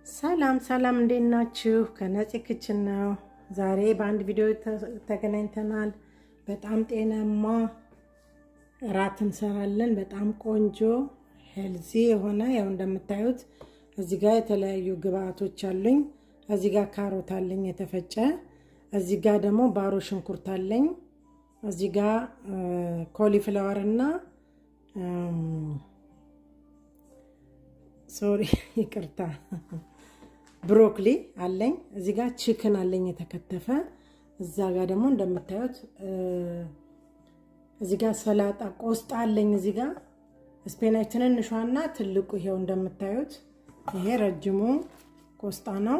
ሰላም ሰላም፣ እንዴት ናችሁ? ከነፂ ክችን ነው። ዛሬ በአንድ ቪዲዮ ተገናኝተናል። በጣም ጤናማ እራት እንሰራለን። በጣም ቆንጆ ሄልዚ የሆነ ያው እንደምታዩት እዚህ ጋር የተለያዩ ግብአቶች አሉኝ። እዚህ ጋር ካሮት አለኝ የተፈጨ፣ እዚህ ጋር ደግሞ ባሮ ሽንኩርት አለኝ። እዚህ ጋር ኮሊፍላወር እና ሶሪ ይቅርታ ብሮኮሊ አለኝ። እዚህ ጋር ቺክን አለኝ የተከተፈ። እዛ ጋር ደግሞ እንደምታዩት እዚህ ጋር ሰላጣ ቆስጣ አለኝ። እዚህ ጋር ስፔናች ትንንሿና ትልቁ ይሄው እንደምታዩት ይሄ ረጅሙ ቆስጣ ነው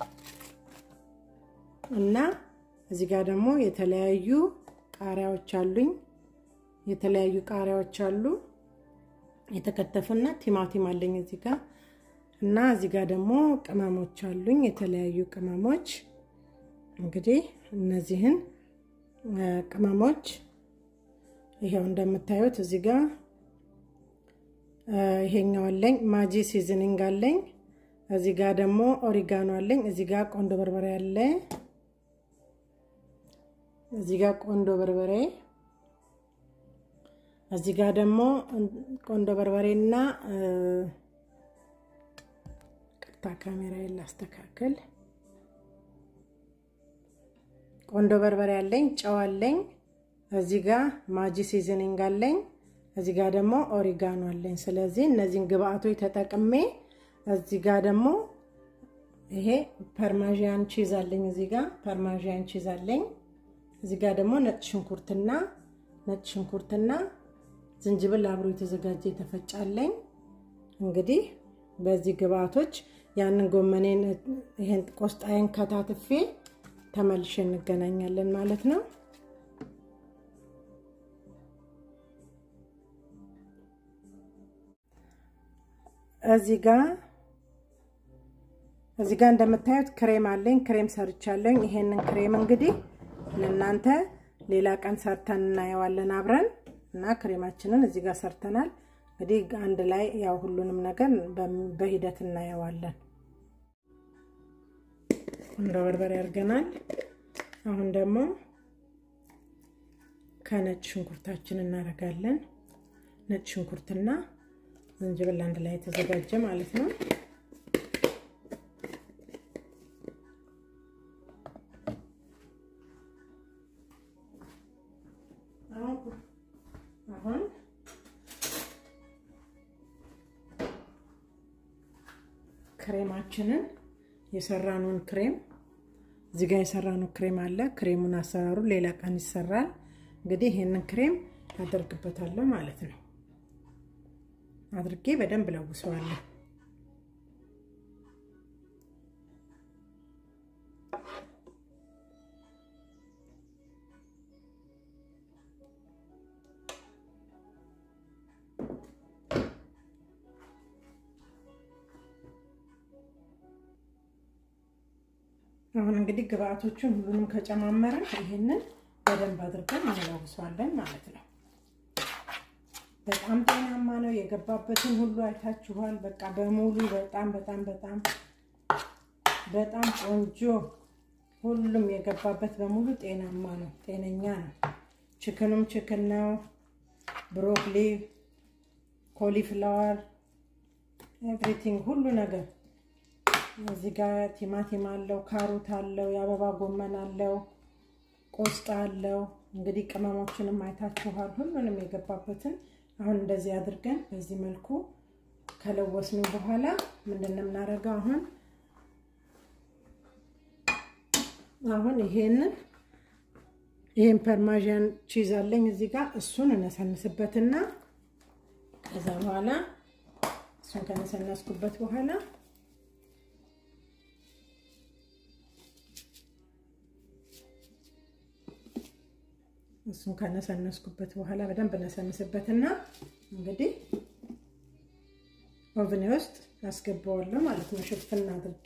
እና እዚህ ጋር ደግሞ የተለያዩ ቃሪያዎች አሉኝ። የተለያዩ ቃሪያዎች አሉ የተከተፈና ቲማቲም አለኝ እዚህ ጋር እና እዚህ ጋር ደግሞ ቅመሞች አሉኝ የተለያዩ ቅመሞች። እንግዲህ እነዚህን ቅመሞች ይሄው እንደምታዩት እዚህ ጋር ይሄኛው አለኝ ማጂ ሲዝኒንግ አለኝ። እዚህ ጋር ደግሞ ኦሪጋኖ አለኝ። እዚህ ጋር ቆንዶ በርበሬ አለ። እዚህ ጋር ቆንዶ በርበሬ እዚህ ጋር ደግሞ ቆንዶ በርበሬና ቅርታ ካሜራ ላስተካከል። ቆንዶ በርበሬ አለኝ፣ ጨው አለኝ። እዚህ ጋር ማጂ ሲዝኒንግ አለኝ። እዚህ ጋር ደግሞ ኦሪጋኖ አለኝ። ስለዚህ እነዚህን ግብአቶች ተጠቅሜ እዚህ ጋር ደግሞ ይሄ ፐርማዥያን ቺዝ አለኝ። እዚህ ጋር ፐርማዥያን ቺዝ አለኝ። እዚህ ጋር ደግሞ ነጭ ሽንኩርትና ነጭ ሽንኩርትና ዝንጅብል አብሮ የተዘጋጀ የተፈጫለኝ። እንግዲህ በዚህ ግብአቶች ያንን ጎመኔን ይሄን ቆስጣዬን ከታትፌ ተመልሼ እንገናኛለን ማለት ነው። እዚህ ጋር እዚህ ጋር እንደምታዩት ክሬም አለኝ። ክሬም ሰርቻለኝ። ይሄንን ክሬም እንግዲህ ለእናንተ ሌላ ቀን ሰርተን እናየዋለን አብረን እና ክሬማችንን እዚህ ጋር ሰርተናል። እንግዲህ አንድ ላይ ያው ሁሉንም ነገር በሂደት እናየዋለን። እንደ በርበሬ አድርገናል። አሁን ደግሞ ከነጭ ሽንኩርታችን እናደርጋለን። ነጭ ሽንኩርትና ዝንጅብል አንድ ላይ የተዘጋጀ ማለት ነው። አሁን ክሬማችንን የሰራነውን ክሬም እዚህ ጋር የሰራነው ክሬም አለ። ክሬሙን አሰራሩ ሌላ ቀን ይሰራል። እንግዲህ ይሄንን ክሬም አደርግበታለሁ ማለት ነው። አድርጌ በደንብ ለውሰዋለሁ። አሁን እንግዲህ ግብአቶቹን ሁሉንም ከጨማመረን ይሄንን በደንብ አድርገን እንለውሰዋለን ማለት ነው። በጣም ጤናማ ነው። የገባበትን ሁሉ አይታችኋል። በቃ በሙሉ በጣም በጣም በጣም በጣም ቆንጆ ሁሉም የገባበት በሙሉ ጤናማ ነው፣ ጤነኛ ነው። ችክኑም ችክን ነው። ብሮኮሊ፣ ኮሊፍላወር፣ ኤቭሪቲንግ ሁሉ ነገር እዚህ ጋር ቲማቲም አለው፣ ካሮት አለው፣ የአበባ ጎመን አለው፣ ቆስጣ አለው። እንግዲህ ቅመሞችንም አይታችኋል። ሁሉንም የገባበትን አሁን እንደዚህ አድርገን በዚህ መልኩ ከለወስን በኋላ ምንድን ነው የምናደርገው? አሁን አሁን ይሄንን ይሄን ፐርማዥያን ቺዝ አለኝ እዚህ ጋር እሱን እነሰንስበትና ከዛ በኋላ እሱን ከነሰነስኩበት በኋላ እሱን ከነሰነስኩበት በኋላ በደንብ ነሰንስበትና እንግዲህ ኦቭኔ ውስጥ ያስገባዋለሁ ማለት ነው። ሽፍና አድርጌ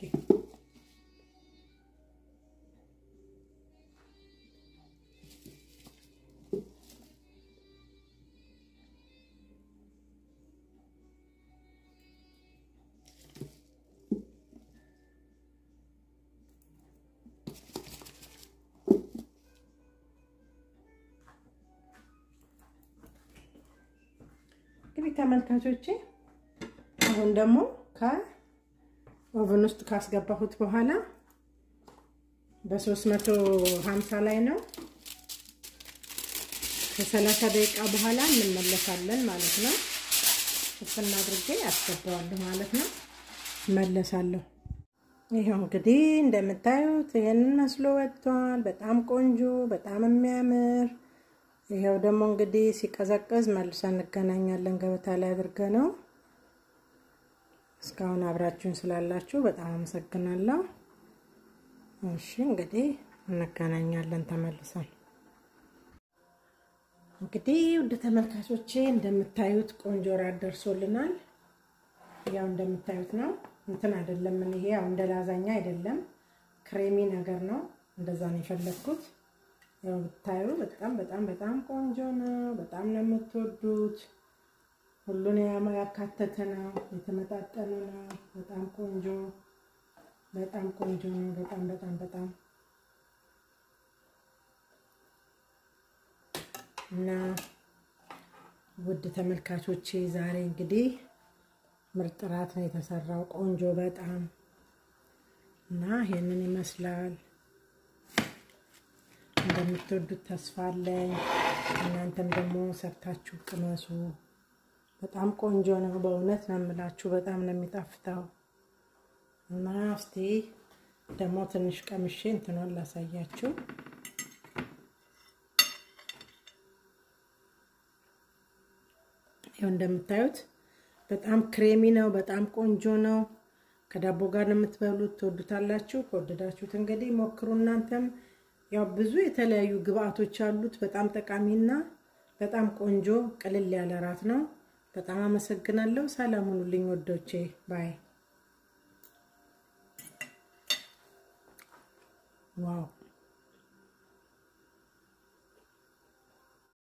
ተመልካቾቼ አሁን ደግሞ ከኦቨን ውስጥ ካስገባሁት በኋላ በ350 ላይ ነው። ከሰላሳ ደቂቃ በኋላ እንመለሳለን ማለት ነው። እፍና አድርጌ አስገባዋለሁ ማለት ነው። እመለሳለሁ። ይኸው እንግዲህ እንደምታዩት ይህንን መስሎ ወጥቷል። በጣም ቆንጆ፣ በጣም የሚያምር ይኸው ደግሞ እንግዲህ ሲቀዘቅዝ መልሰን እንገናኛለን። ገበታ ላይ አድርገ ነው። እስካሁን አብራችሁን ስላላችሁ በጣም አመሰግናለሁ። እሺ እንግዲህ እንገናኛለን ተመልሰን። እንግዲህ ውድ ተመልካቾቼ እንደምታዩት ቆንጆ ራት ደርሶልናል። ያው እንደምታዩት ነው። እንትን አይደለም ምን ይሄ ያው እንደ ላዛኛ አይደለም፣ ክሬሚ ነገር ነው። እንደዛ ነው የፈለግኩት። ያው ብታዩ በጣም በጣም በጣም ቆንጆ ነው። በጣም ነው የምትወዱት። ሁሉን ያካተተ ነው። የተመጣጠነ ነው። በጣም ቆንጆ በጣም ቆንጆ ነው። በጣም በጣም በጣም እና ውድ ተመልካቾቼ ዛሬ እንግዲህ ምርጥ ራት ነው የተሰራው። ቆንጆ በጣም እና ይሄንን ይመስላል። እንደምትወዱት ተስፋ አለኝ። እናንተም ደግሞ ሰርታችሁ ቅመሱ። በጣም ቆንጆ ነው። በእውነት ነው የምላችሁ። በጣም ነው የሚጣፍጠው። እና እስቲ ደግሞ ትንሽ ቀምሼ እንትኗን ላሳያችሁ። ይኸው እንደምታዩት በጣም ክሬሚ ነው። በጣም ቆንጆ ነው። ከዳቦ ጋር ነው የምትበሉት። ትወዱታላችሁ። ከወደዳችሁት እንግዲህ ሞክሩ። እናንተም ያው ብዙ የተለያዩ ግብአቶች አሉት። በጣም ጠቃሚና በጣም ቆንጆ ቅልል ያለ ራት ነው። በጣም አመሰግናለሁ። ሰላም ሁኑልኝ ወዶቼ ባይ ዋው